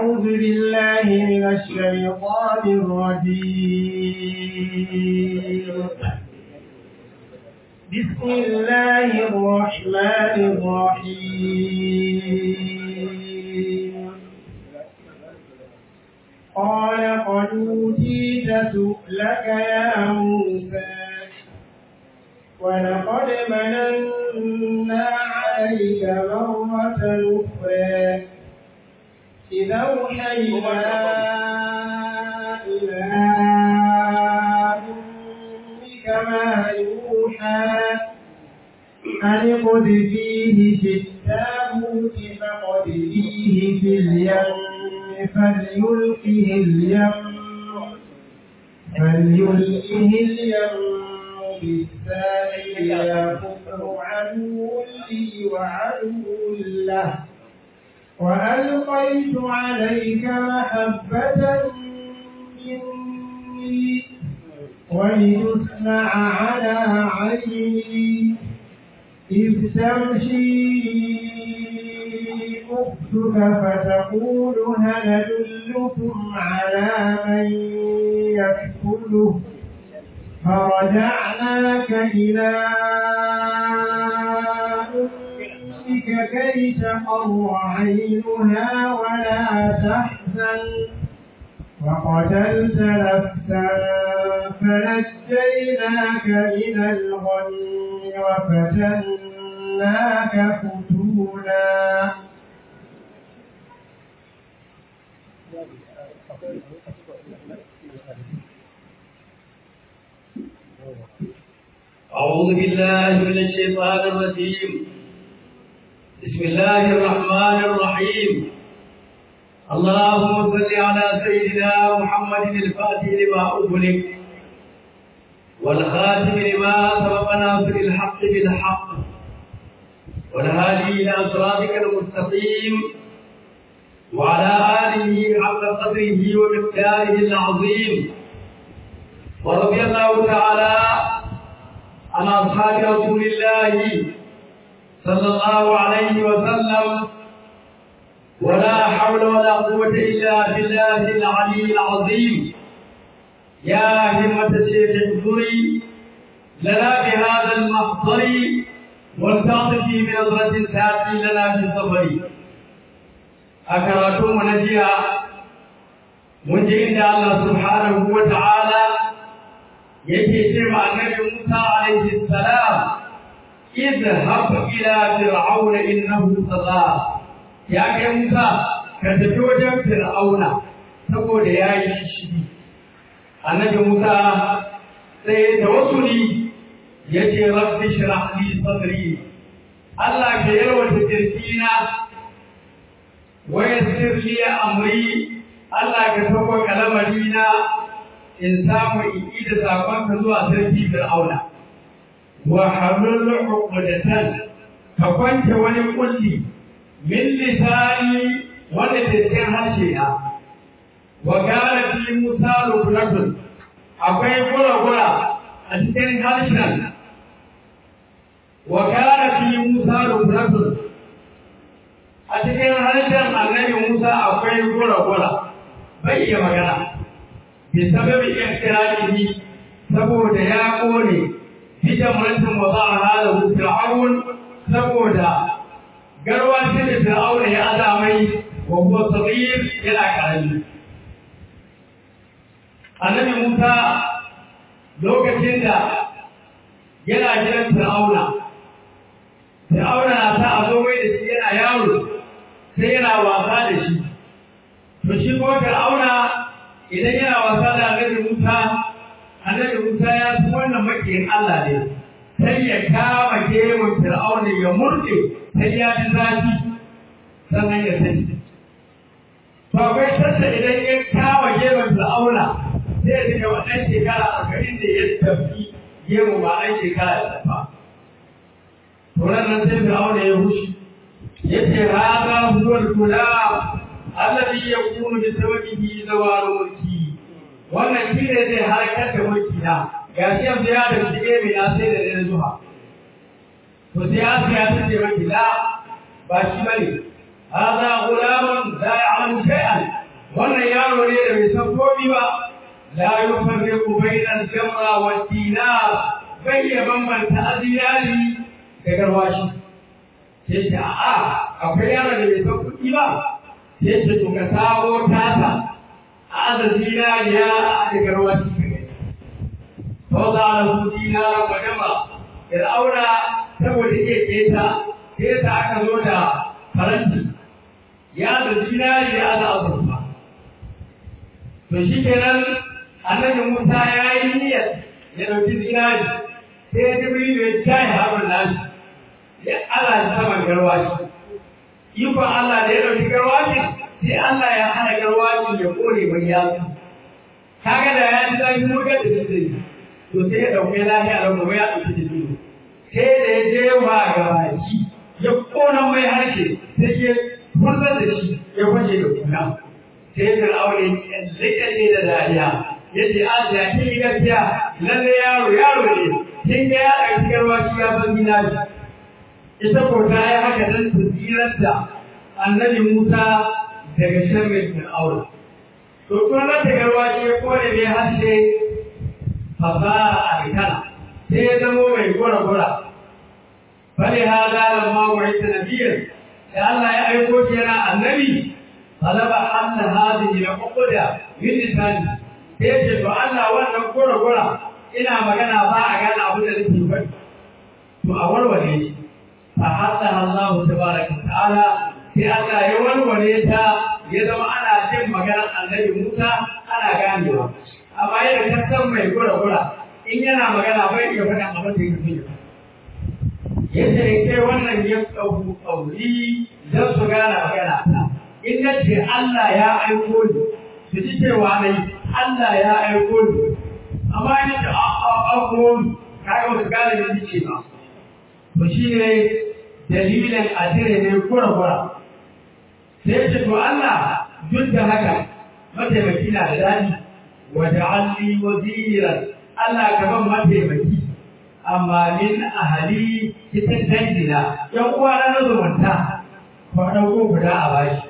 أعوذ بالله من الشيطان الرجيم بسم الله الرحمن الرحيم قال قد أوتيت سؤلك يا موسى ولقد مننا عليك مرة أخرى إذا أوحينا إلى أمك ما يوحى أن اقذفيه في التابوت فاقذفيه في اليم فليلقه اليم فليلقه اليم بالساحل يكفر عدو لي وعدو له وألقيت عليك محبة مني ولتصنع على عيني إذ تمشي أختك فتقول هل أدلكم على من يكفله فرجعناك إلى أمك كي تقر عينها ولا تحزن وقتلت نفسا فنجيناك من الغم وفتناك فتونا أعوذ بالله من الشيطان الرجيم بسم الله الرحمن الرحيم اللهم صل على سيدنا محمد الفاتح لما أغلق والخاتم لما سبق ناصر الحق بالحق والهادي إلى صراطك المستقيم وعلى آله حق قدره ومقداره العظيم ورضي الله تعالى عن أصحاب رسول الله صلى الله عليه وسلم ولا حول ولا قوة إلا بالله العلي العظيم يا همة الشيخ احضري لنا بهذا المحضر والتعطفي بنظرة تأتي لنا في السفر أكرتم ونجيها من عند الله سبحانه وتعالى yake ce ma annabi Musa alaihi salam idhhab ila fir'auna innahu tagha ya kai Musa ka tafi wajen fir'auna saboda yayi shishigi annabi Musa sai da wasuli yace rabbi shrah li sadri Allah ka yarwata kirkina wa yassir li amri Allah ka sauko kalamarina in samu in da sakonka zuwa sarki fir'auna wa halul uqdatan ka kwance wani kulli min lisani wanda ke cikin harshe na wa kana fi musa ruknatun akwai gura-gura a cikin harshen wa kana fi musa ruknatun a cikin harshen annabi musa akwai gura-gura bai iya magana بسبب احتراجه saboda ya kone fitan mutum wa za a hada fir'aun saboda garwa ce da fir'aun ya azamai wa huwa sabir yana karami annabi Musa lokacin da yana gidan fir'auna fir'auna na sa a zo mai da shi yana yaro sai yana wasa da shi to shi ko fir'auna idan yana wasa da annabi Musa annabi Musa ya fi wannan makiyin Allah ne sai ya kama gemun Fir'auna ya murɗe sai ya ji zafi sannan ya sani to akwai sassa idan ya kama gemun Fir'auna sai ya ji kamar ɗan shekara arba'in da ya tafi gemu ba ɗan shekara ya tafa to nan sai Fir'auna ya hushi ya ce hada huwa al-gulam alladhi yakunu bi sababihi zawalu mulki wannan shi ne zai harkar da mulki na ga shi yanzu ya da shige mai na sai da ɗaya zuwa to sai ya sai ya tace maki la ba shi bane hada gulamun la ya'lamu shay'an wannan yaro ne da bai san komi ba la yufarriqu bainal jamra wad dinar bai ya bambanta azinari da garwashi sai ce a'a akwai yaro da bai san kuɗi ba sai ce to ka sawo tata a aza zinariya da garwashi ka gani fauza lahu dinaran wa jama fir'auna saboda iya keta sai ta aka zo da faranti ya da zinari ya da azurfa to shi kenan annabi Musa ya yi niyyar ya ɗauki zinari sai ya ji ya jaye haɓar nashi ya ala saman garwashi ikon Allah da ya ɗauki garwashi sai Allah ya hana garwashi ya kore mai yatsu kaga da ya ji zafi mugar da zai to sai ya ɗauki lafiya da kuma ya ɗauki jiki sai da ya je wa gabaki ya kona mai harshe sai ya furzar da shi ya kwace da kuna sai ya aure kalle da dariya ya ce a da kin yi gaskiya lalle yaro yaro ne kin ga ya ɗauki garwashi ya san gina shi ita ko ta yi haka don su tsirar da annabi Musa daga sharrin Fir'auna. To kuma na ta garwashi ya kore mai harshe fasara a rikana sai ya zamo mai gura-gura. Bale ha zalar mawai ta nabiyar da Allah ya aiko shi yana annabi talaba Allah hadi ila uquda min lisani sai ya ce to Allah wannan gura-gura ina magana ba a gane abu da nake faɗi. To a warware shi. فحثها الله تبارك وتعالى sai Allah ya warware ta ya zama ana jin maganar annabi Musa ana ganewa amma yadda ka san mai gura-gura in yana magana bai iya faɗin abin da yake fiye yadda ya kai wannan ya ɗauku ƙauri don su gane magana ta in na ce Allah ya aiko ni su ji cewa nai Allah ya aiko ni amma ni da aiko ni kaga wasu gane da ce ba to shi ne dalilin adire ne kura-kura sai ce to Allah duk da haka mataimaki na da dani wata alli waziran Allah gaban mataimaki amma min ahali cikin dangina yan uwa na zumunta ko ɗauko guda a bashi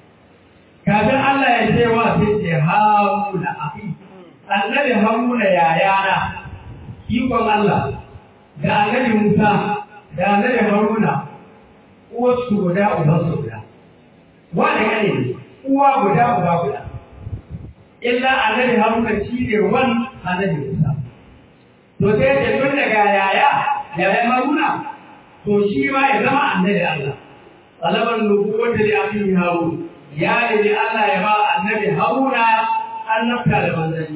kafin Allah ya ce wa sai ce haruna ahi annabi haruna yayana ikon Allah da annabi Musa da annabi Haruna uwarsu guda ubansu guda wanda gane ne uwa guda uba guda illa annabi Haruna shi ne wan annabi Musa to sai da tun daga yaya yaya Haruna to shi ma ya zama annabi Allah talaban nubuwwata li akhihi Harun ya ne Allah ya ba annabi Haruna annabta da manzanci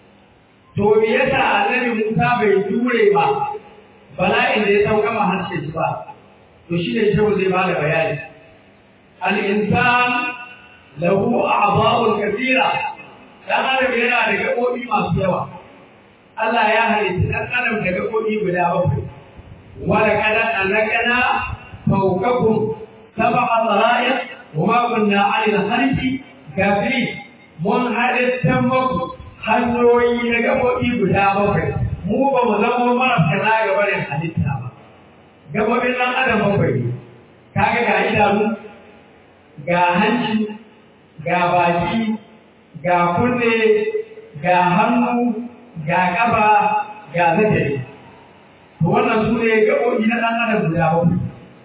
to me yasa annabi Musa bai jure ba bala'in da ya sauka ma harshe shi ba to shi ne shehu zai ba da bayani al-insan lahu a'dha'un kathira dan adam yana da gabobi masu yawa Allah ya halitta dan adam da gabobi guda bakwai wa laqad anakana fawqakum sab'a dara'iq wa ma kunna 'ala al-khalqi gafiri mun halitta muku hanyoyi na gabobi guda bakwai mu ba mu zama marasa na gaba da halitta ba gabobin ɗan adam bakwai ne kaga ga idanu ga hanci ga baki ga kunne ga hannu ga ƙafa ga zakari to wannan su ne gabobi na ɗan adam guda bakwai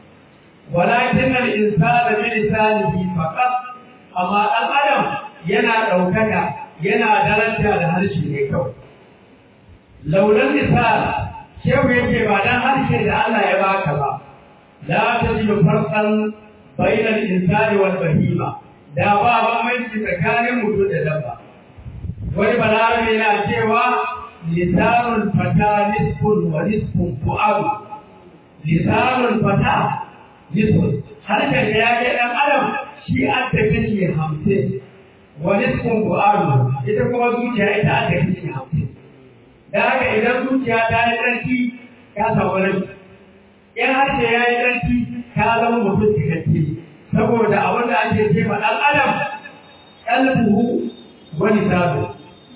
walakin al insana bi lisanihi faqat amma ɗan adam yana ɗaukaka yana daraja da harshe ne kawai laulan misal shehu yake ba dan harshe da Allah ya baka ba la tajidu farqan bainal insani wal bahima da ba bambanci tsakanin mutum da dabba wani balarabe yana cewa lisanul fata nisfun wa nisfun fu'adu lisanul fata nisfun harshen da ya kai dan adam shi an ta kashi hamsin wa nisfun fu'adu ita kuma zuciya ita an ta kashi hamsin da haka idan zuciya ta yi ƙarfi ka samu rashi in harshe ya yi ƙarfi ka zama mutum cikakke saboda abin da ake ce ma ɗan adam ƙalbuhu wani sabo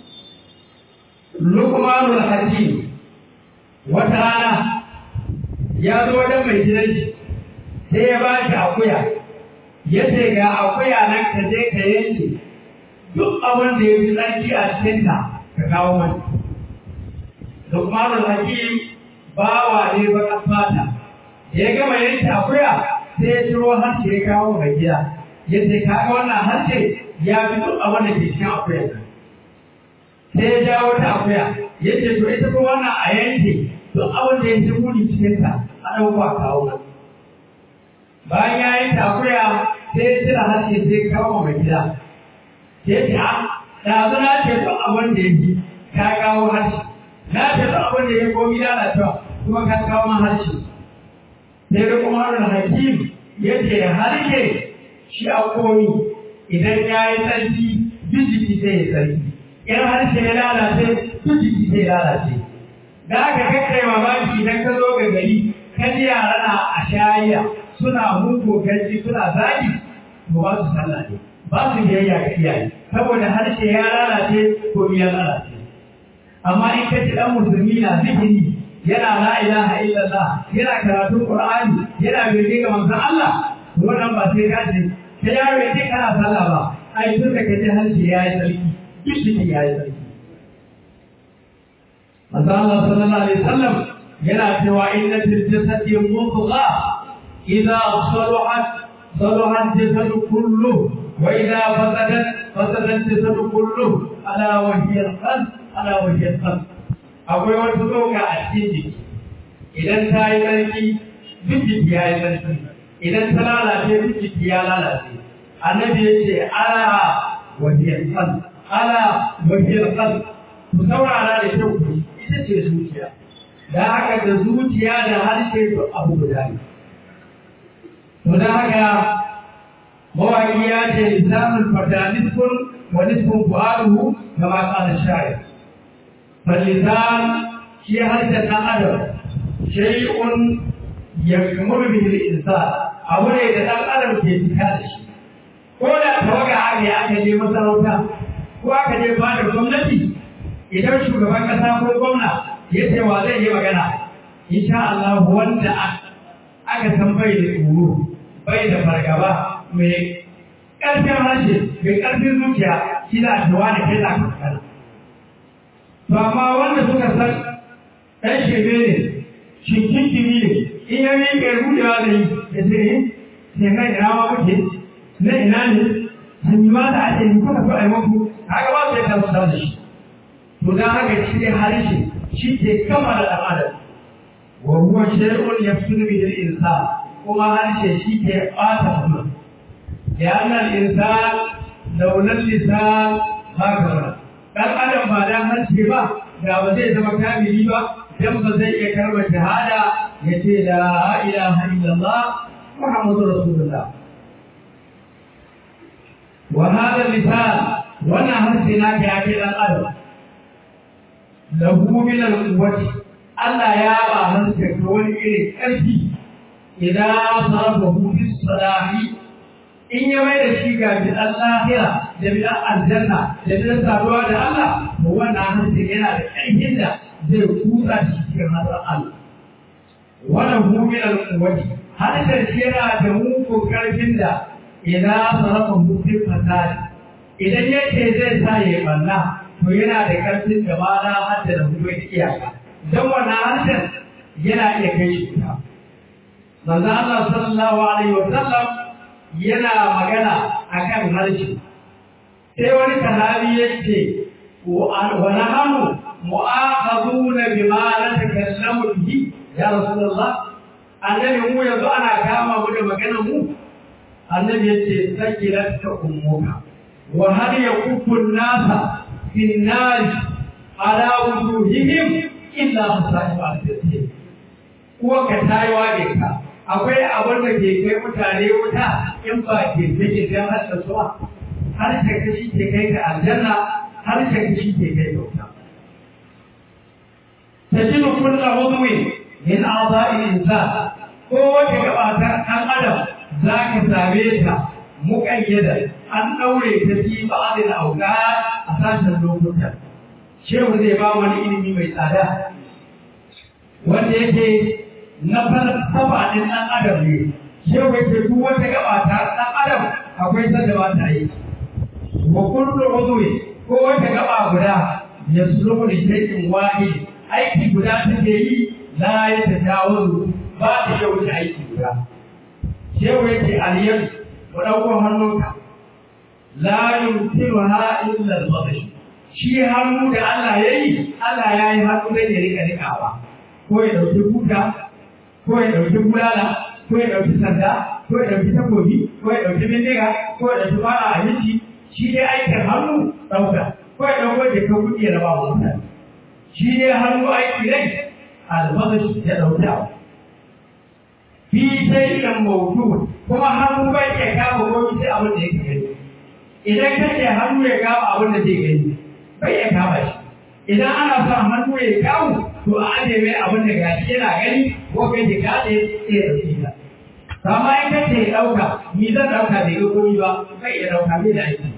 lukmanul hakim wata rana ya zo wajen mai gidan shi sai ya ba shi akuya ya ce ga akuya nan ka je ka yanke duk abin da ya fi tsarki a cikinta ka kawo mani Lukmanul Hakim bawa ne baka fata da ya gama yanke akuya sai ya ciro harshe ya kawo mai gida ya ce kaga wannan harshe ya fi duk abin da ke cikin akuya sai ya jawo ta akuya ya ce to ita ko wannan a yanke duk abin da ya fi muni cikinta a ɗauko a kawo mani bayan ya yi takuya sai ya cire harshe sai kawo mai gida sai ce a ɗazu na ce duk abin da ya ji ka kawo harshe na ce duk abin da ya komi lalacewa kuma ka kawo man harshe sai da kuma harin hakim ya ce harshe shi a komi idan ya yi tsarki duk jiki sai ya tsarki in harshe ya lalace duk jiki sai ya lalace da aka kakkai mamaki idan ka zo ga gari kan yara na a shayiya suna muku gaji suna zagi to ba su sallah ne ba su biyayya ga iyaye saboda harshe ya lalace ko ya lalace amma in ka ci dan musulmi na zikiri yana la ilaha illallah yana karatun qur'ani yana bege ga manzon Allah wannan ba sai ka ce sai yaro yake kana sallah ba ai tun da kaje harshe ya yi sarki kishi ya yi sarki manzon Allah sallallahu alaihi wasallam yana cewa inna fil jasadi mudghah إذا صلحت صلح الجسد كله وإذا فسدت فسد الجسد كله ألا وهي القلب ألا وهي القلب akwai wata tsoka a cikin jiki idan ta yi tsarki duk jiki ya yi tsarki idan ta lalace duk jiki ya lalace annabi ya ce ala wahiyar kan ala wahiyar kan ku saurara da kyau ku ita ce zuciya da haka da zuciya da harshe abu guda ne to da haka mawaƙi ya ce lisanul fata nisfun wa nisfun fu'aluhu kama qala sha'ir فاللسان shi harshen ɗan adam shay'un yakmuru bihi al-insan abu ne da ɗan adam ke cika da shi ko da tawaga aka yi aka je masarauta ko aka je fadar gwamnati idan shugaban ƙasa ko gwamna ya ce wa zai yi magana insha Allah wanda aka san bai da tsoro bai da fargaba mai ƙarfin harshe mai ƙarfin zuciya shi da addu'a da kai za ka magana to amma wanda suka san ɗan shebe ne shinkin kimi ne in ya miƙe rudewa da yi ya ce eh sai kai ina ma muke na ina ne hanyi ma da ake yi kuka so a yi maku haka ba sai kan da shi to dan haka shi ne harshe shi ke kama da ɗan adam wa huwa shay'un yafsulu bihi al-insan kuma harshe shi ke ɓata mutum ya annal insan launan lisan ma kamar dan adam ba dan harshe ba da ba zai zama kamili ba dan ba zai iya karɓar shahada ya ce la ilaha illallah muhammadu rasulullah wa hada lisan wannan harshe na ka yake dan adam lahu min al-quwwati Allah ya ba harshe ka wani irin ƙarfi idan sarafahu fi salahi in ya mai da shi ga bidan lahira da bidan aljanna da bidan saduwa da Allah to wannan harshe yana da ƙarfin da zai kutsa shi cikin hasar Allah wannan mumin al-quwwati harshen shi yana da mugun ƙarfin da idan sarafa mutum fasadi idan yake zai sa ya banna to yana da ƙarfin da ma na hadda da mutum iyaka dan wannan harshen yana iya kai shi wuta manzo Allah sallallahu alaihi wa sallam yana magana akan harshe sai wani sahabi yace wa nahnu mu'akhaduna bima la takallamu bihi ya rasulullah annabi mu yanzu ana kama mu da maganar mu annabi yace sakirat ka ummuka wa hal yakuffu an-nasa fi an-nar ala wujuhihim illa hasaibu al-jannah ko ka tayiwa ne ka akwai abin da ke kai mutane wuta in ba ke take dan hasa suwa har ta kashi ke kai ka aljanna har ta kashi ke kai ka wuta tajidu kullu udwi min a'dha'i al-insan ko wata gaba ta dan adam zaka same ta muƙayyada an daure ta fi ba'd al-awqat a sashen lokutan shehu zai ba wani ilimi mai tsada wanda yake na falsafa ɗin ɗan adam ne shi wai ce duk wata gaba ta ɗan adam akwai sanda ba ta yi wa kullu udwi ko wata gaba guda yasluhu li shay'in wahid aiki guda take yi la ya tajawazu ba ta iya wuce aiki guda shehu yake aliyan ku ɗauko hannunka la yumtiruha illa al-batsh shi hannu da Allah ya yi Allah ya yi hannu da ya rika rikawa ko ya ɗauki buta ko ya ɗauki bulala ko ya ɗauki sanda ko ya ɗauki takobi ko ya ɗauki bindiga ko ya ɗauki fara abinci shi dai aikin hannu ɗauka ko ya ɗauko jaka kuɗi ya raba wa mutane shi dai hannu aiki rai albazash ya ɗauka fi shay'in mawdu kuma hannu bai iya kama ko sai abin da yake gani idan kace hannu ya kama abin da zai gani bai iya kama shi idan ana son hannu ya kawo to a aje mai abin da gashi yana gani ko kai da kaɗe sai ya ɗauki ta amma in kace ya ɗauka ni zan ɗauka bai ga komi ba bai iya ɗauka bai da aiki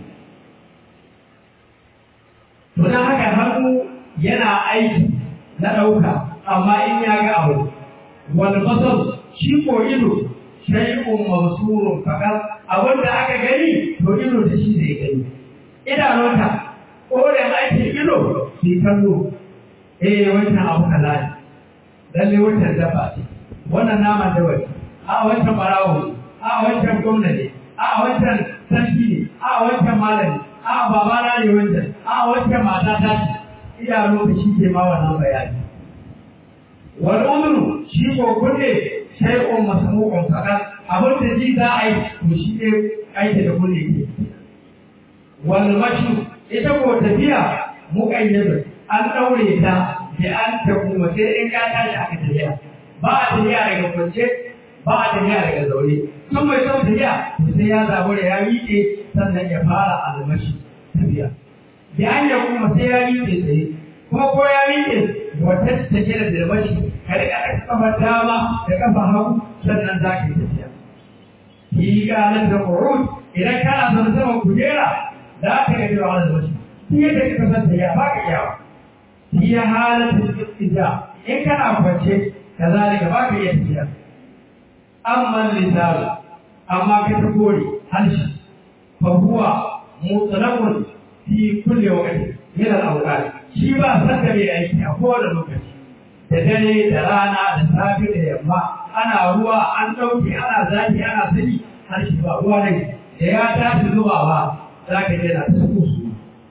to don haka hannu yana aiki na ɗauka amma in ya ga abu wani basar shi ko ido shay'un mabsurun fakat abin da aka gani to ido da shi zai gani idanunta koren aikin ido shi kallo eh wancan abu halali lalle wancan dabba ce wannan nama da wani a wancan barawo a wancan gwamnati a wancan sarki ne a wancan malami a babana ne wancan a wancan mata ta ce idanu da shi ke ma wannan bayani wal umru shi ko kunne shay'un masmu'un fakat abin da ji za a yi to shi ne aiki da kunne ke wal mashu ita ko tafiya muƙayyada an ɗaure ta da an ta kuma sai in ka tashi aka tafiya ba a tafiya daga kwance ba a tafiya daga zaune sun mai son tafiya sai ya zaɓi da ya miƙe sannan ya fara almashi tafiya da an ya kuma sai ya miƙe tsaye kuma ko ya miƙe wata take da dalmashi ka riƙa ɗaga kafar dama da kafa hagu sannan za ka yi tafiya. Yi ƙanan da ƙorut idan kana son saman kujera za ka ga cewa wani dalmashi. Shi yadda kika san tafiya ba ka iyawa. Shi ya halatta ita in kana kwance ka zalika ba ka iya tafiya. Amma lisanu amma ka ta kore harshe fa huwa mutlaqun fi kulli waqti min al-awqat shi ba san da mai aiki a kowane lokaci da dare da rana da safe da yamma ana ruwa an ɗauke ana zafi ana sani har shi ba ruwa ne da ya tashi zubawa za ka je na ta su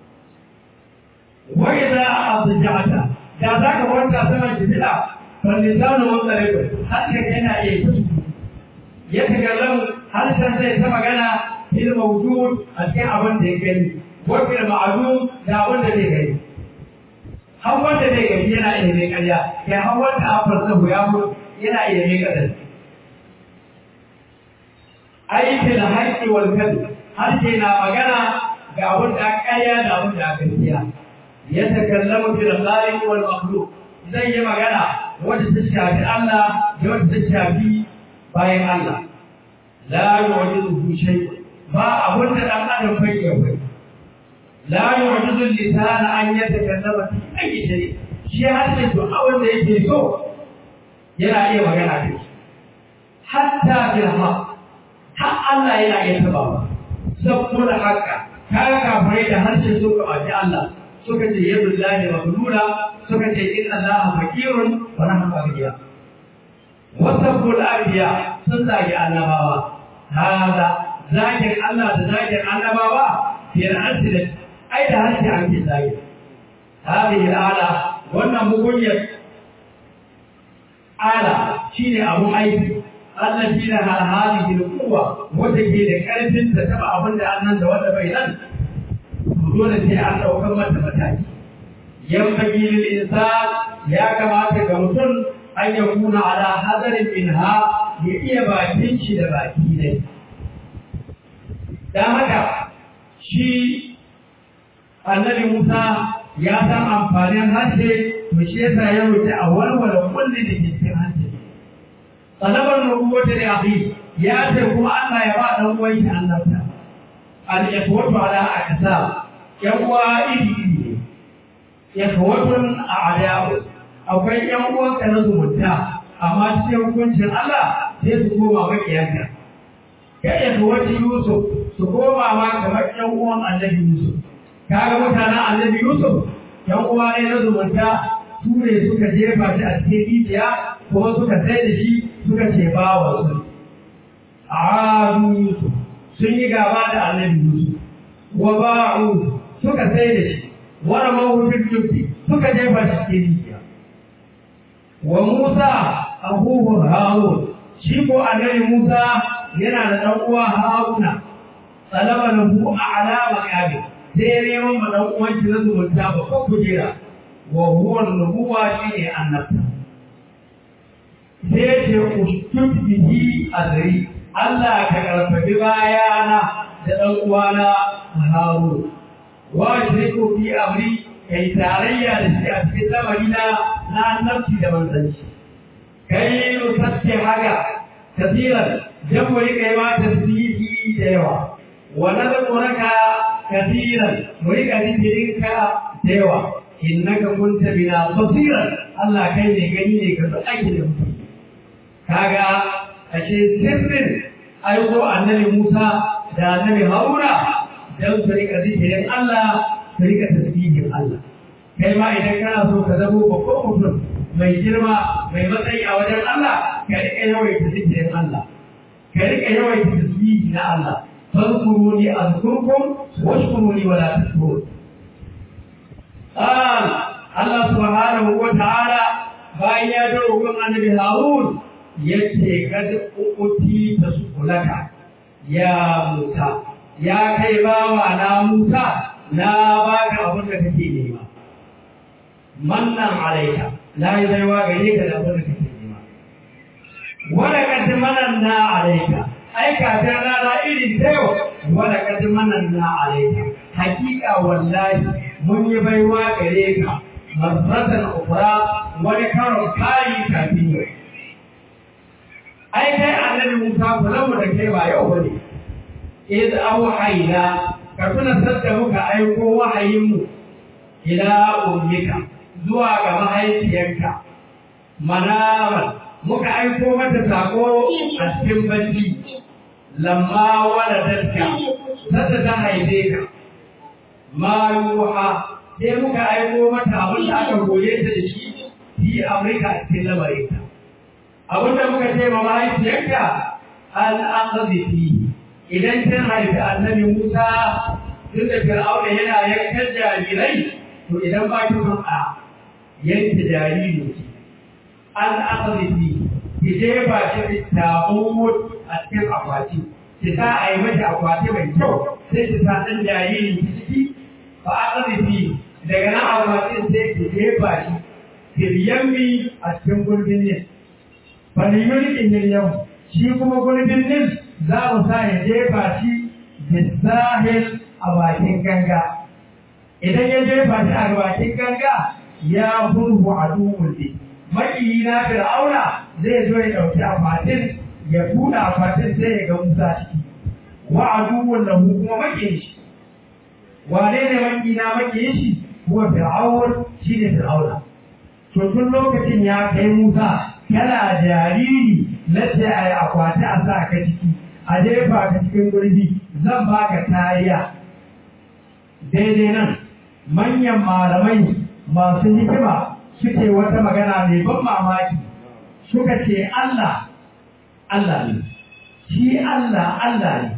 wai za a azujata da za ka wanta saman jibila fallisanu mutsarikun harshen yana iya ta su ya tagallamu harshen zai ta magana fil mawjud a cikin abin da ya gani wa fil ma'lum da abin da zai gani har wanda zai gani yana iya mai karya kai har wanda a farsahu ya mutu yana iya mai kadar aikin haƙƙi wal kadu harshe na magana ga abin da karya da abin da gaskiya ya takallamu bil khaliq wal makhluq zai yi magana wanda ta shafi Allah da wanda ta shafi bayan Allah la yu'jizu shay ba abin da dan adam bai yi la yu'jizu lisan an yatakallama fi ayyi shay shi harshe to abin da yake so yana iya magana da shi hatta bil haqq har Allah yana iya taba ba saboda haka kaga kafirai da harshe su ka baci Allah suka ce yadu lillahi maglula suka ce inna allaha fakirun wa nahnu aghniya wasabul anbiya sun zagi annabawa hada zagin Allah da zagin annabawa fi al-asl ai da harshe an ke zagi hadhihi al-ala wannan mugunyar ala shine abun aiki Allah shi ne har hali da kuwa wanda ke da karfin ta taba abin da annan da wanda bai nan dole sai an daukar mata mataki yan fagilil insan ya kamata ga mutum an ya kuna ala hadarin minha ya iya bakin shi da baki ne dan haka shi annabi Musa ya san amfanin harshe to shi yasa ya roki a walwala kulli da ke cikin harshe talabar nubuwata da akhi ya ce kuma Allah ya ba dan uwan shi annabta al-ikhwatu ala aksa yan uwa iri iri ne ikhwatun a'da'u akwai yan uwan ka na zumunta amma cikin hukuncin Allah sai su koma makiyanka ya ikhwati Yusuf su koma ma kamar yan uwan annabi Yusuf kaga mutanen annabi Yusuf yan uwa ne na zumunta su ne suka jefa shi a cikin rijiya kuma suka sai da shi suka ce ba wa su adu Yusuf sun yi gaba da annabi Yusuf wa ba'u suka sai da shi wa ramahu fil jubbi suka jefa shi cikin rijiya wa Musa abubu Harun shi ko annabi Musa yana da dan uwa Haruna talaba lahu a'la maqami sai neman ma dan uwan shi na zumunta ba ko kujera wa huwa nubuwa shine annabta sai ce ustut bihi azri Allah ka karfafi bayana da dan uwana Harun wa shiriku fi amri kai tarayya da shi a cikin lamarina na annabci da manzanci kai nusatti haka kasiran jan mu rika yi ma tasbihi da yawa wa nadhkuraka kasiran mu rika zikirinka da yawa innaka kunta bina basiran Allah kai ne gani ne ka san aikin da muke kaga ashe sirrin aiko annabi Musa da annabi Haruna dan su rika zikirin Allah su rika tasbihin Allah kai ma idan kana so ka zamo babban mutum mai girma mai matsayi a wajen Allah ka rika yawaita zikirin Allah ka rika yawaita tasbihi na Allah fadkuruni azkurkum washkuruni wala takfurun قال الله سبحانه وتعالى bayan ya dawo gun annabi Harun yace kad uti tasulaka ya Musa ya kai bawa na Musa na baka abin da kake nema mannan alaika la yi baiwa gare ka da abin da kake nema wala kad mananna alaika ai ka ta rana irin ta yau wala kad mananna alaika hakika wallahi mun yi baiwa gare ka marratan ukra wani karon kayi kafin yau ai kai annabi Musa kula mu da kai ba yau bane iz awhayna ka tuna sadda muka aiko wahayin mu ila ummika zuwa ga mahaifiyarka manaman muka aiko mata sako a cikin bacci lamma waladatka sadda ta haife ka ma yuha sai muka aiko mata abin da aka goye ta da shi fi amurka a cikin lamarinta abin da muka ce ma mahaifiyarka an aqdi fi idan kin haifi annabi Musa tun da Fir'auna yana yankan jarirai to idan ba ki son a yanke jariri ki an aqdi fi ki je ba shi tabut a cikin akwati ki sa a yi mata akwati mai kyau sai ki sa ɗan jaririn ki ciki fa aqdi fi daga nan akwatin sai ki jefa shi kiryammi a cikin gurbin nin faliyulkin yau shi kuma gurbin nin za mu sa ya jefa shi bisahil a bakin ganga idan ya jefa shi a bakin ganga ya hurhu a duhun ne makiyi na fir'auna zai zo ya ɗauki akwatin ya buɗe akwatin sai ya ga musa ciki wa a duhun lahu kuma makiyin shi wane ne makina makiyin shi huwa fir'aun shi ne fir'auna to tun lokacin ya kai musa kana jariri na ce a yi akwati a sa ka ciki a jefa ka cikin gurbi zan baka kariya daidai nan manyan malamai masu hikima suke wata magana mai ban mamaki suka ce Allah Allah ne shi Allah Allah ne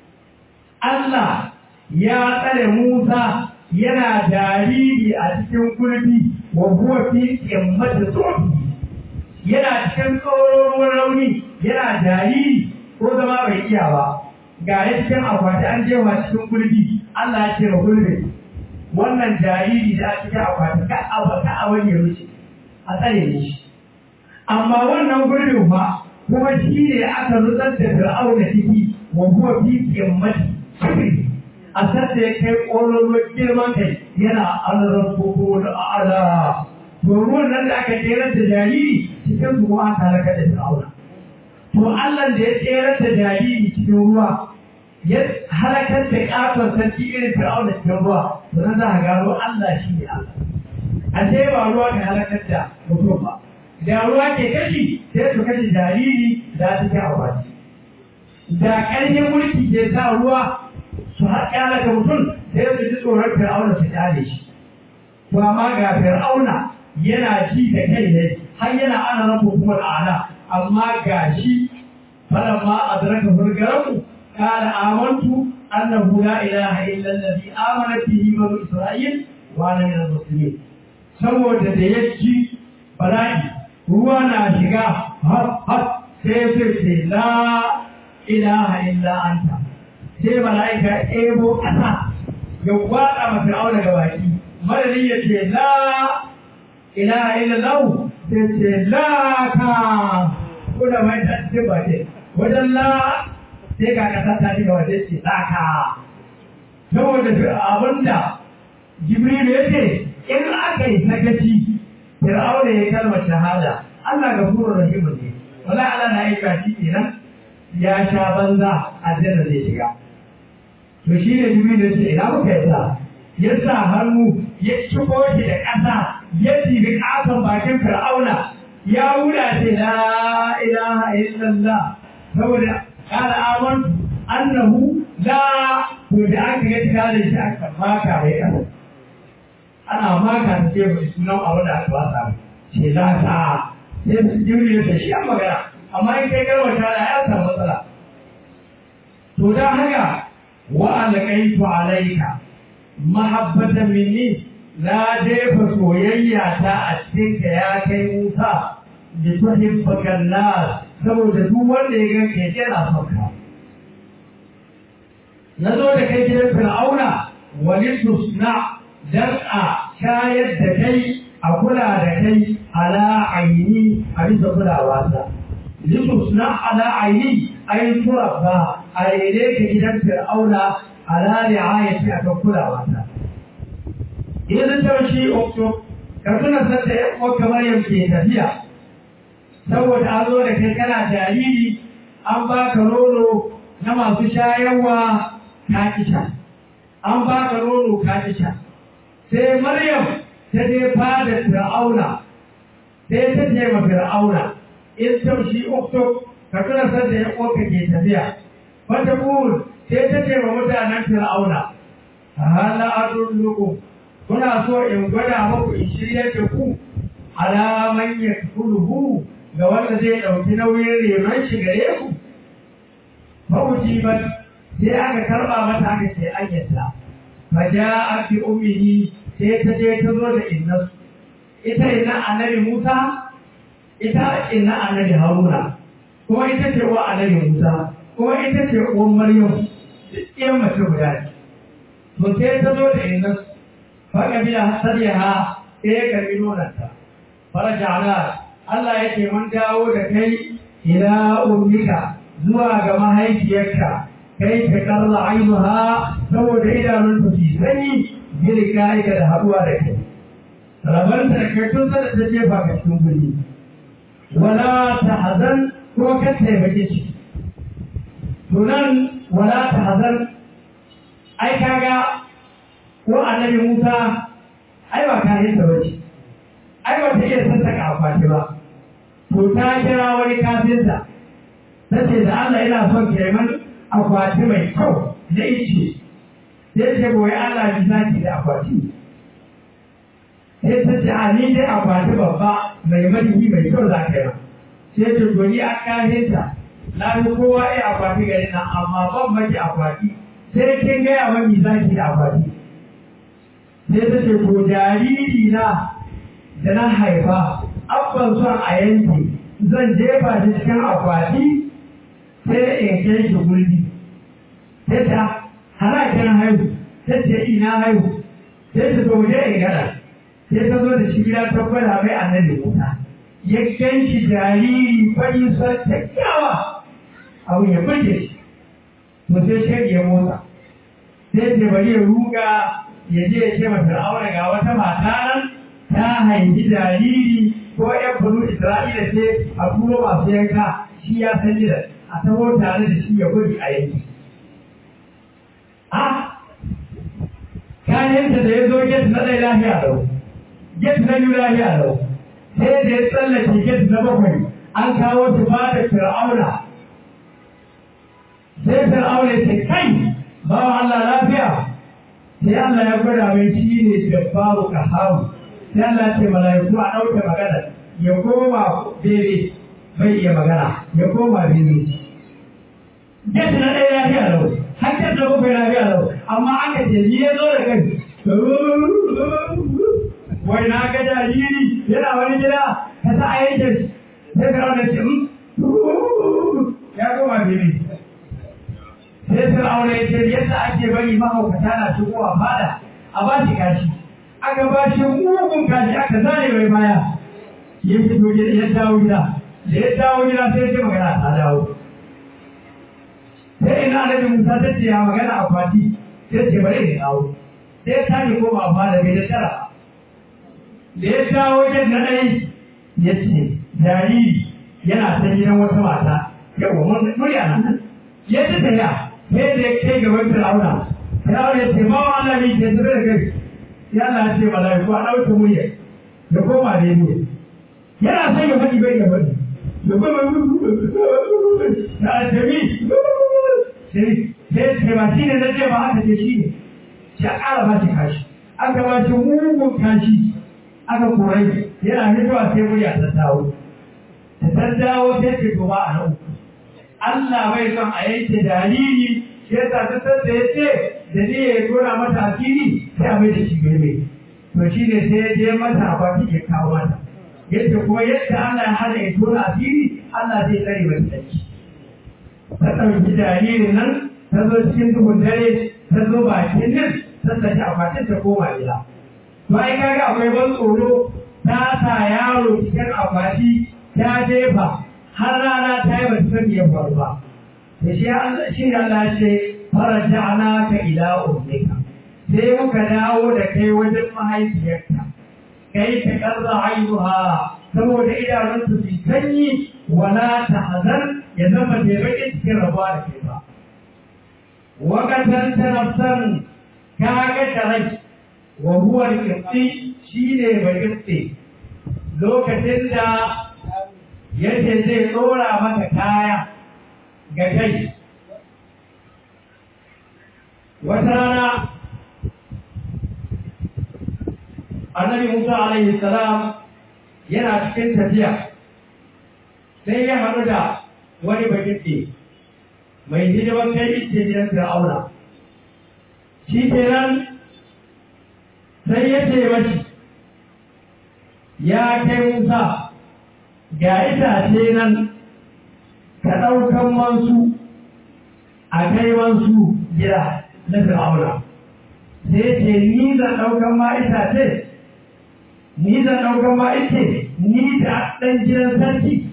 Allah ya tsare Musa yana jariri a cikin gurbi wa huwa fi qimmati sofi yana cikin tsoron rauni yana jariri ko zama bai iya ba ga ya cikin akwati an jewa cikin gurbi Allah ya ce gurbi wannan jariri da a cikin akwati ka a ka a wani ya wuce a tsare ne shi amma wannan gurbin fa kuma shi ne aka nutsar da fir'auna ciki wa huwa fi qimmati sofi a sanda ya kai ƙololuwar girman kai yana alarar koko da ala to ruwan nan da aka tsere da jariri cikin su kuma aka halaka da fir'auna to Allah da ya tsere da jariri cikin ruwa ya halakar da ƙaton sarki irin fir'auna cikin ruwa to nan za a gano Allah shi ne Allah a ce ba ruwa ka halakar da mutum ba da ruwa ke kashi sai su kashe jariri da cikin akwati da ƙarfin mulki ke sa ruwa su haƙa daga mutum sai su ji tsoron fir'auna su kyale shi to amma ga fir'auna yana ji da kai ne har yana ana rabu kuma ala amma ga shi falamma adraka hurgaraku qala amantu annahu la ilaha illa alladhi amanat bihi banu isra'il wa ana min al-muslimin saboda da ya ji bala'i ruwa na shiga har har sai sai ce la ilaha illa anta sai mala'ika ebo ƙasa ya kwaɗa ma fir'auna ga baki madadin ya ce la ilaha illa lahu sai ce la ka ko da mai ta ce ba ce wajen la sai ga ƙasa ta shiga wajen ce la ka saboda abinda jibril ya ce in aka yi sakaci fir'auna ya kalmar shahada Allah ga furu rahimu ne wala Allah na yi kashi kenan ya sha banza aljanna zai shiga to shi ne jibril ya ce ina muka yasa ya sa hannu ya ciko shi da ƙasa ya tibi ƙasan bakin fir'auna ya wuda ce la ilaha illallah saboda kana amantu annahu la to da aka ga tare shi aka maka mai ƙasa ana maka ta ce mai sunan abu da aka wasa ce za ta sai su jiri da shi an magana amma in kai garwa ta da ya samu matsala to don haka wa alƙaitu alaika mahabbatan minni na jefa soyayya ta a cikin ka ya kai Musa da tuhibbakan nas saboda duk wanda ya ganka ya yana son ka na zo da kai gidan fir'auna wani tusna dan a shayar da kai a kula da kai ala aini a bisa kulawa ta litusna ala aini ayin turabba a rene ka gidan fir'auna ala ri'ayati a kan kulawa ta idan ta shi okto ka tuna sanda ya kuma kamar yake tafiya saboda an zo da kai kana jariri an baka nono na masu shayarwa ka kisha an baka nono ka kisha sai Maryam ta je fada Fir'auna sai ta ce ma Fir'auna in tamshi uktu ka tuna sanda ya koka ke tafiya wata bul sai ta ce ma mutanen Fir'auna hala adullukum kuna so in gwada muku in shirya da ku alaman yakuluhu ga wanda zai ɗauki nauyin renon shi gare ku mawuji ba sai aka karɓa mata aka ce an yadda faja fi ummihi sai ta je ta zo da inna ita inna annabi Musa ita inna annabi Haruna kuma ita ce wa annabi Musa kuma ita ce uwan Maryam duk ɗayan mace guda ne to sai ta zo da inna fa kabila sadiha sai ya karbi nonanta faraja'ala Allah yake mun dawo da kai ila ummika zuwa ga mahaifiyarka kai ta karla ainuha saboda idanun ta fi sanyi girka aika da haɗuwa da kai rabanta da kai tun sada ta jefa ka cikin guri wala ta hazan ko ka taimake shi tunan wala ta hazan ai kaga ko annabi Musa ai ba ka yin da bace ai ba ta iya sassaka akwati ba to ta kira wani kafinta ta ce da Allah ina son kenan akwati mai kyau na ice sai ce goyi Allah bi zaki da akwati sai ta ce a ni dai akwati babba mai madini mai kyau za ka yi sai ce goyi a kafinta na fi kowa iya akwati gari na amma ban maki akwati sai kin gaya mani zaki da akwati sai ta ce ko jariri na da na haifa abban son a yanke zan jefa shi cikin akwati sai in kai shi gulbi sai ta hana kin haihu sai ce ina haihu sai ta zo je in gada sai ta zo da shi gida ta gwada mai annabi Musa ya gan shi jariri fari son kyakkyawa abu ya burge shi to sai shi ya motsa sai ce bari ya ruga ya je ya ce masa aure ga wata mata nan ta haifi jariri ko ‘yan bulu Isra'ila ce a turo masu yanka shi ya san gidan a taho tare da shi ya gudu a yanki. A kayanta da ya zo get na ɗaya lafiya lau, get na biyu lafiya lau, sai da ya tsallake get na bakwai an kawo su ba da fir'auna. Sai fir'auna ya ce kai bawa Allah lafiya sai Allah ya gwada mai shi ne jabbaru kaharu sai Allah ce mala'iku a ɗauke magana ya koma bebe bai iya magana ya koma bebe Yadda na ɗaya lafiya lau, hankali da bakwai lafiya lau, amma aka ce ni ya zo da kai. Wai na ga jariri yana wani gida ka sa a yanke sai ka rauna ce ya koma bebe. Sai Fir'auna ya ce yadda ake bari mahaukata na shigowa fada a ba shi kashi. Aka ba shi mugun kashi aka zane mai baya. Ya fito ya dawo gida. Da ya dawo gida sai ya ce magana ta dawo. sai ina annabi Musa ta ce ya magana a kwati sai ce bari ne dawo sai ta ji koma ba da bai da tara da ya dawo wajen na ɗai ya ce jariri yana ta gidan wata mata yawa mun murya nan ya ci tafiya sai da ya kai gaban Fir'auna Fir'auna ya ce ma wa Allah ne ke tsere da kai ya Allah ya ce malaiku a ɗauke murya ya koma da ya yana son ya faɗi bai ya faɗi ya koma da aljami sai sai ba shi ne na ce ba aka ce shi ne shi a ƙara ba shi kashi aka ba shi mugun kashi aka korai yana hitowa sai murya ta dawo ta ta dawo sai ce to ba a nan Allah bai son a yanke jariri shi yasa ta san da ya ce da ne ya tura mata asiri sai a mai da shi girme to shi ne sai ya je mata a baki ya kawo mata yadda kuma yadda Allah ya hana ya tura asiri Allah zai tsare mai tsarki ta ɗauki jaririn nan ta zo cikin duhun dare ta zo bakin nan ta saki akwatin ta koma gida to ai kaga akwai ban tsoro ta sa yaro cikin akwati ta jefa har rana ta yi bata sani ya faru ba to shi Allah shi ne Allah ya ce faraja'na ka ila ummika sai muka dawo da kai wajen mahaifiyarka kai ta karra ainuha saboda idanunta su sanyi wala ta hazan ya zama da baƙin cikin rabuwa da ke ba. Wakatan ta nafsan ka ga tarai wa huwa kirtsi shi ne baƙirtsi lokacin da yake zai tsora mata kaya ga kai. Wata rana annabi Musa alaihi salam yana cikin tafiya sai ya haɗu da wani bakiɗe mai hidimar kai ice gidan fir'auna shi kenan sai ya ce mashi ya kai musa ga itace nan ka ɗaukan mansu a kai mansu gida na fir'auna sai ce ni zan ɗaukan ma itace ni zan ɗaukan ma ice ni da ɗan gidan sarki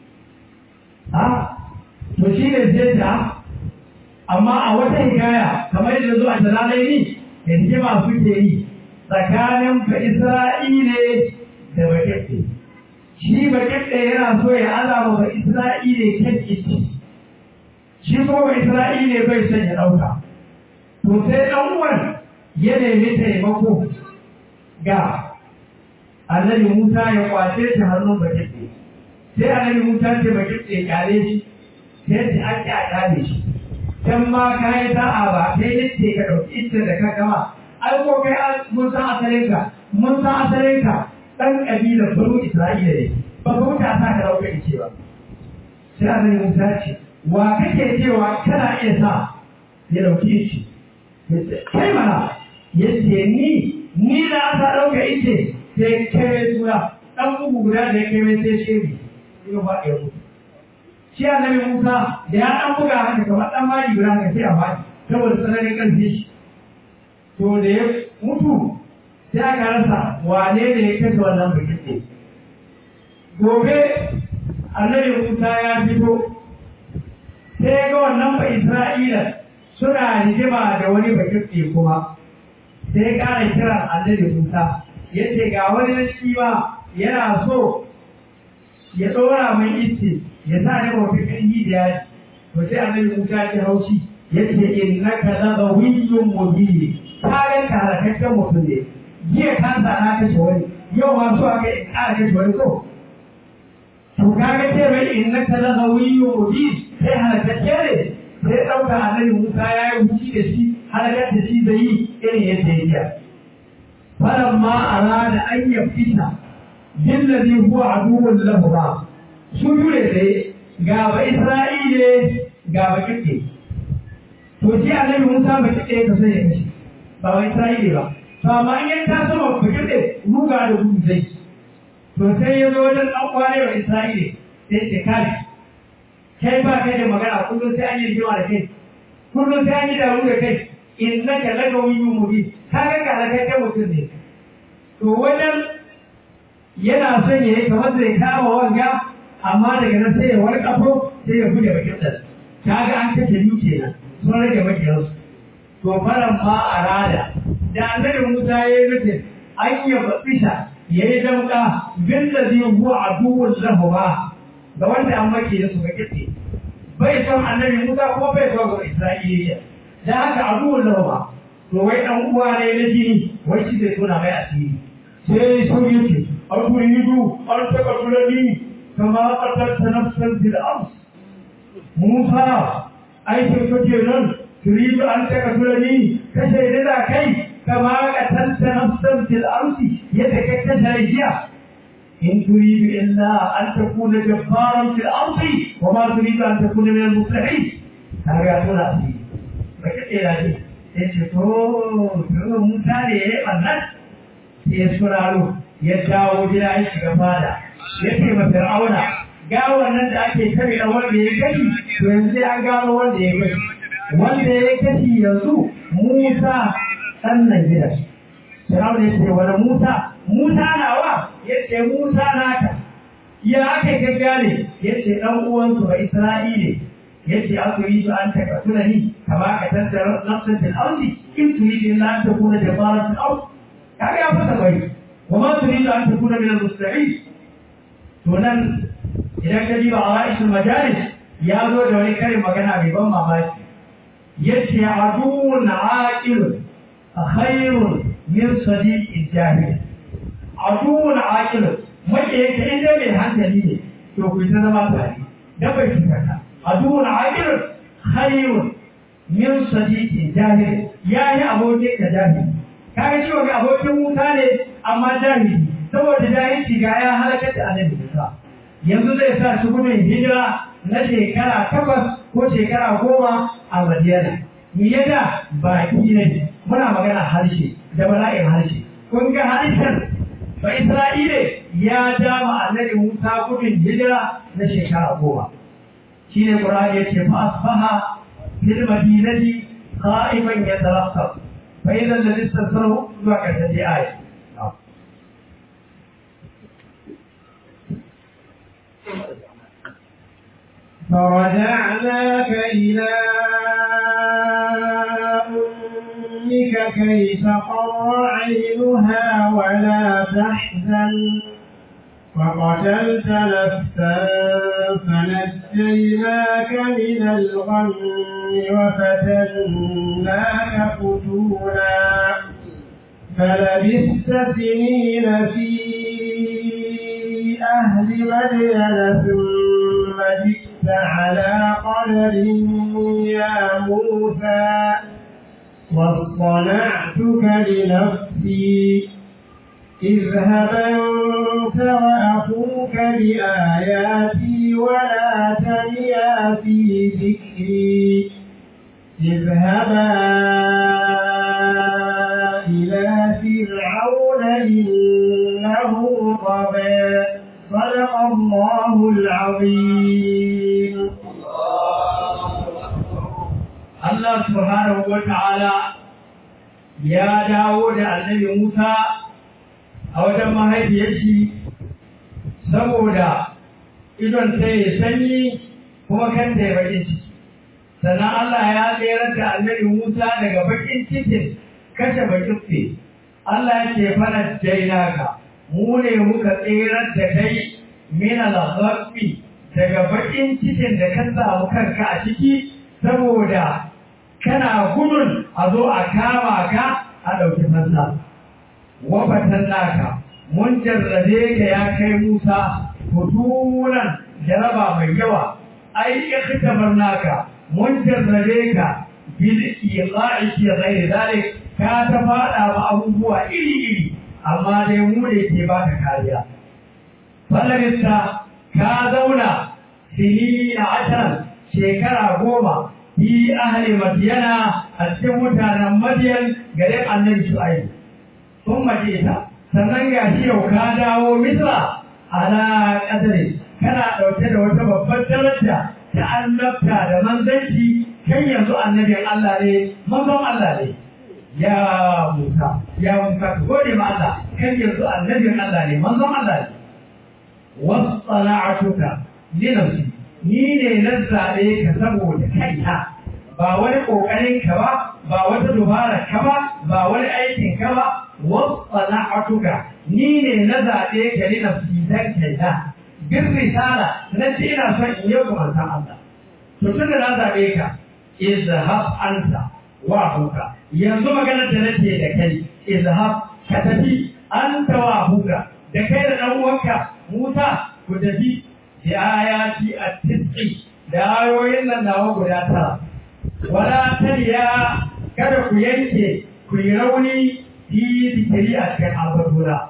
ha to shi ne zai ta amma a wata hikaya kamar yadda zuwa jalalai ni da hikima suke yi tsakanin ba isra'ile da bakiɗe shi bakiɗe yana so ya alama ba isra'ile kan ita shi kuma ba isra'ile bai son ya ɗauka to sai ɗan uwan ya nemi taimako ga annabi musa ya kwace shi hannun bakiɗe sai annabi musa ce bakiɗe kyale shi sai ta ake a kyale shi can ma ka yi sa'a ba sai yace ka ɗauki ita da ka gama ai ko kai mun san asalinka mun san asalinka ɗan ƙabilar banu isra'ila ne ba ka wuce a sa ka ɗauka ice ba sai annabi musa ce wa kake cewa kana iya sa ya ɗauki ice kai mana ya ce ni ni da aka ɗauka ice sai kai suna ɗan bugu guda da ya kai mai sai shiri ya ba ya mutu shi annabi Musa da ya dan buga haka kamar dan mari guda haka sai a baki saboda tsananin karfi shi to da ya mutu sai aka rasa wane ne ya kashe wannan bikin ne gobe annabi Musa ya fito sai ga wannan ba Isra'ila suna rigima da wani bakin kuma sai ya ƙara kiran annabi Musa ya ce ga wani shi ba yana so ya ɗora mai ice ya sa ne mafi ƙarfi da yaji to sai annabi Musa ya haushi ya ce innaka la dawiyyun mubin ka ga ka halakakken mutum ne jiya ka sa na kashe wani yau ma so aka in ƙara kashe wani ko to ka ga ce mai innaka la dawiyyun mubin sai halakakke ne sai ɗauka annabi Musa ya yi huci da shi halakar da shi zai yi irin yadda ya iya falamma arada an yafita billazi huwa aduwwun lahu ba su jure tsaye ga ba isra'ile ga ba kike to ji annabi musa ba kike ka sai ya kashe ba ba isra'ile ba to amma in ya taso ba ba kike ruga da gudu zai to sai ya zo wajen ɗan kwane wa isra'ile sai ce kai kai ba kai da magana kullum sai an yi rigima da kai kullum sai an yi daru da kai in na ka laga wani mubi ka ga ka kai kai mutum ne to wajen yana son ya yi kamar zai kama wanga amma daga nan sai ya wani kafo sai ya buɗe bakin ɗan ka ga an kashe biyu kenan sun rage makiyarsu to faran ma a rada da annabi musa ya yi nufin an yi batsisha ya yi damƙa bin da zai huwa a duwun lahuwa ga wanda an maki da su ga kitse bai son annabi musa kuma bai son ga isra'iliya da haka a duwun lahuwa to wai ɗan uwa ne na jini wai shi zai tona mai asiri sai sun yi ce أتريد أن تقتلني كما قتلت نفسا في الأرض موسى أي تفتنا تريد أن تقتلني كشيء كي كما قتلت نفسا في الأرض يتكتل رجيا إن تريد إلا أن تكون جبارا في الأرض وما تريد أن تكون من المصلحين هذا يقول أسير فكتل هذه يقول موسى ليه الناس يسرعوا ya dawo gida ya shiga fada ya ce ma fir'auna ga wannan da ake kare da wanda ya kashi to yanzu sai an gano wanda ya kashi wanda ya kashi yanzu Musa ɗan nan gida fir'auna ya ce wani Musa Musa nawa ya ce Musa naka ya aka gaggane ya ce ɗan uwansu ba Isra'ile ya ce aka yi su an taka tunani kama ka tattara nafsan fil ardi in turidu illa an takuna jabbaran fil ardi kaga ya fasa bai وما تريد أن تكون من المستعين تونن إذا كذب عرائش المجالس يا ذو جواني كريم مكانا بيبان ماماك يتي عدو عاقل خير من صديق الجاهل عدو عاقل mace yake in dai mai hankali ne to ku ta zama tare da bai fitaka aduun aqil khayrun min sadiqi jahil yayi abokin ka jahili kaga cewa ga abokin wuta ne amma jahili saboda jahilci ga ya halakar da annabi Musa yanzu zai sa shi gudun hijira na shekara takwas ko shekara goma a Madiyana me yasa baki ne muna magana harshe da bala'in harshe kun ga harshen ba Isra'ile ya dama annabi Musa gudun hijira na shekara goma shine Qur'ani yace fa asbaha fil madinati qa'iman yataraqqab فإذا الذي استثره ما كانت آية فرجعناك إلى أمك كي تقر عينها ولا تحزن وقتلت نفسا فنجيناك من الغم وفتناك فتونا فلبثت سنين في أهل مدين ثم جئت على قدر يا موسى واصطنعتك لنفسي اذهب أنت وأخوك بآياتي ولا تنيا في ذكري اذهبا إلى فرعون إنه طغى صدق الله العظيم Allah subhanahu wa ta'ala ya dawo da annabi Musa a wajen mahaifiyar shi saboda idon ta ya sanyi kuma kan ta ya bakin ciki. Sannan Allah ya tsere da annabi Musa daga bakin cikin kashe bakin ce. Allah ya ce fana jainaka, mu ne muka tsere da kai mina lafafi daga bakin cikin da ka samu kanka a ciki saboda kana gudun a zo a kama ka a ɗauki fansa. Wafatan naka, mun jarrabe ka ya kai Musa, futunan jaraba mai yawa, ai ikitabar naka, mun jarrabe ka bil iqa'i fi ghairi zalik ka ta fada ma abubuwa iri iri amma dai mu ne ke baka kariya fallarista ka zauna sinina ashirin shekara goma fi ahli madiyana a cikin mutanen madiyan garin annabi shu'aibu sun madina sannan ga shi yau ka dawo misra ala kadari kana ɗauke da wata babbar daraja ta annabta da manzanci kan yanzu annabin Allah ne manzon Allah ne ya Musa ya Musa ka gode ma Allah kan yanzu annabin Allah ne manzon Allah ne wasana'atuka li nafsi ni ne na zaɓe ka saboda kaina ba wani ƙoƙarin ka ba ba wata dubara ka ba ba wani aikin ka ba wasana'atuka ni ne na zaɓe ka li nafsi dan kaina bin risala na ce ina son in yi kumantan Allah to tun da na zaɓe ka izhab anta wa abuka yanzu maganar da nake da kai izhab ka tafi anta wa abuka da kai da dan uwanka Musa ku tafi da ayati at-tis'i da ayoyin nan nawa guda tara wala tariya kada ku yanke ku yi rauni fi zikiri a cikin albatuna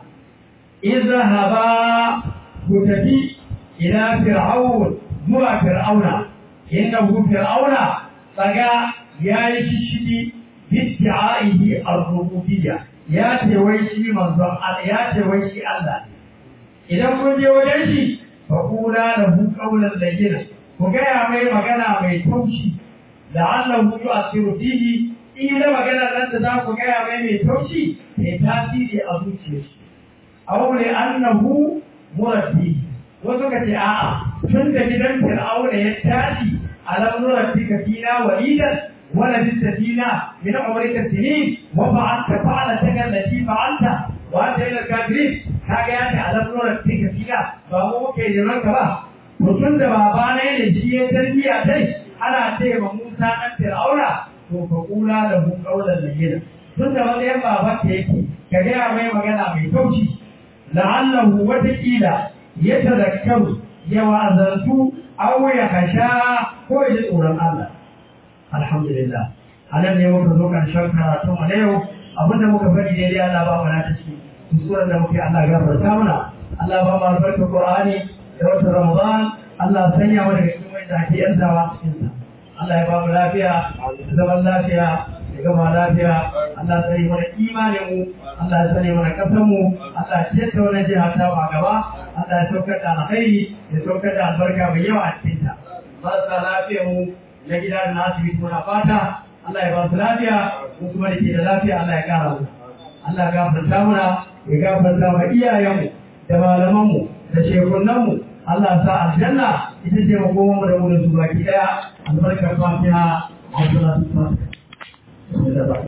izhaba ku tafi ila fir'aun zuwa fir'auna innahu fir'auna tsaga ya yi shishigi bidda'ihi ar-rububiyya ya ce wai shi manzon Allah ya ce wai shi Allah idan kun je wajen shi fa kula lahu qawlan layyina ku gaya mai magana mai taushi la'allahu yu'athiru fihi ila magana nan da za ku gaya mai mai taushi mai tasiri a zuciyar shi aw li annahu murabbi wasu ka ce a'a tun da gidan fir'auna ya tashi alam nurabbika fina walidan ولبثت فينا من عمرك السنين وفعلت فعلتك التي فعلت وانت الى الكافرين kaga ya ce alam nura tika fina ba mu muke neman ka ba mutum da baba ne ne shi ya tarbiya dai ana ce ma Musa dan Fir'auna to fa kula da hu qaulan layyina tun da matsayin baban ka yake ka ga mai magana mai taushi la'allahu watakila ya tazakkaru ya wa'azantu aw ya kasha ko ya ji tsoron Allah alhamdulillah anan ne muka zo karshen karatu a yau abinda muka faɗi daidai Allah ba mu na ta ciki kusuran da muke Allah gafarta mana Allah ba mu albarka Qur'ani da wata Ramadan Allah sanya mu daga cikin wanda ake yantawa cikin sa Allah ya ba mu lafiya da zaman lafiya da gama lafiya Allah ya sani mana imanin mu Allah ya sani mana kasan mu Allah ya ciyar da wannan jiha ta a gaba Allah ya saukar da alkhairi ya saukar da albarka mai yawa a cikin ta marasa lafiyar mu na gida da na asibiti muna fata Allah ya ba su lafiya mu kuma da ke da lafiya Allah ya kara mu Allah ya gafarta muna ya gafarta wa iyayenmu da malamanmu da shekunanmu Allah sa aljanna ita ce makoman mu da mu da su baki daya albarkar fatiha wa salatu